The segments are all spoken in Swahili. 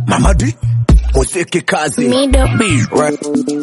Mamadi muziki kazi Mido. Right.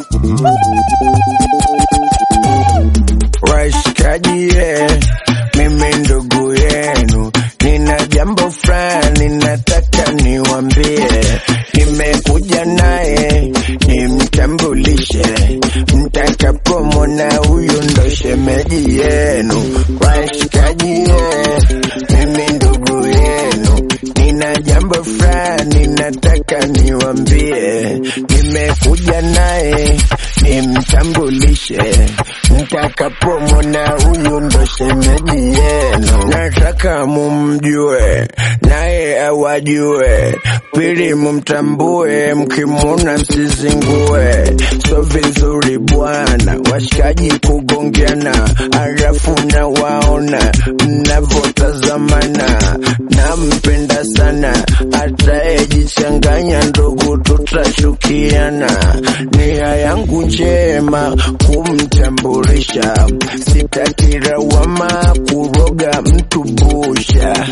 Washikaji yeah. Mimi ndugu yenu, nina jambo fulani nataka niwambie. Nimekuja naye nimtambulishe, mtakapomwona huyu ndo shemeji yenu. Washikaji yeah. Mimi ndugu yenu, nina jambo fulani nataka niwambie. Nimekuja naye nimtambulishe, mtakapomwona huyu ndo shemeji yenu. Nataka mumjue naye awajue, pili mumtambue, mkimwona msizingue. So vizuri bwana, washikaji kugongeana, halafu na waona mnavyotazamana. Nampenda sana, atayejichanganya ndugu, tutashukiana. Nia yangu njema kumtambulisha, sitaki lawama kuroga mtu busha.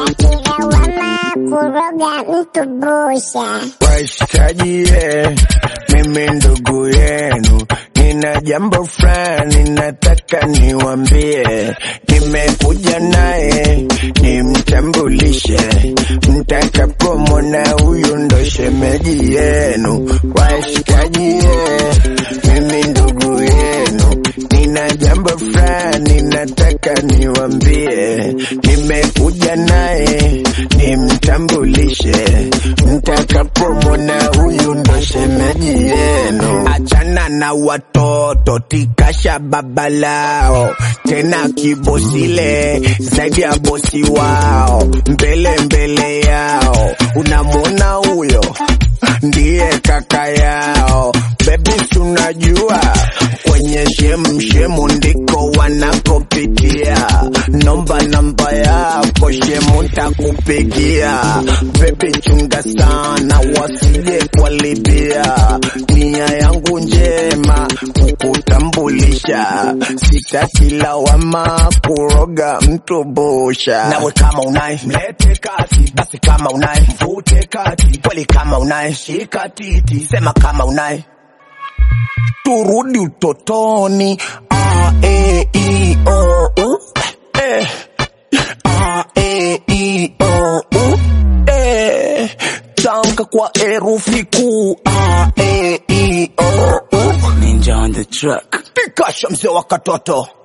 Wama kuroga mtu busha. Washikaji ye, mimi ndugu yenu, nina jambo fulani nataka niwambie. Nimekuja naye nimtambulishe, mtakapomwona huyu ndo shemeji yenu. Washikaji ye, mimi ndugu yenu, nina jambo fulani nataka niwambie. Nimekuja naye nimtambulishe, mtakapomwona huyu ndo shemeji yenu. Achana na watoto, tikasha baba lao, tena kibosile zaidi ya bosi wao, mbele mbele yao, unamwona huyo ndiye kaka yao. Baby, tunajua kwenye shemshemu ndiko wanakopitia. Nomba namba yako shemu, ntakupigia. Baby, chunga sana wasije kualibia. Nia yangu njema kukutambulisha, sitaki lawama kuroga mtu busha. Nawe kama unaye mlete kati, basi kama unaye mvute kati, kweli kama unaye shika titi, sema kama unaye turudi utotoni. A, E, I, O, U. Eh. A, E, I, O, U. Eh. Tamka kwa herufi kuu A, E, I, O, U. Ninja on the track. Pikasha mzee wa katoto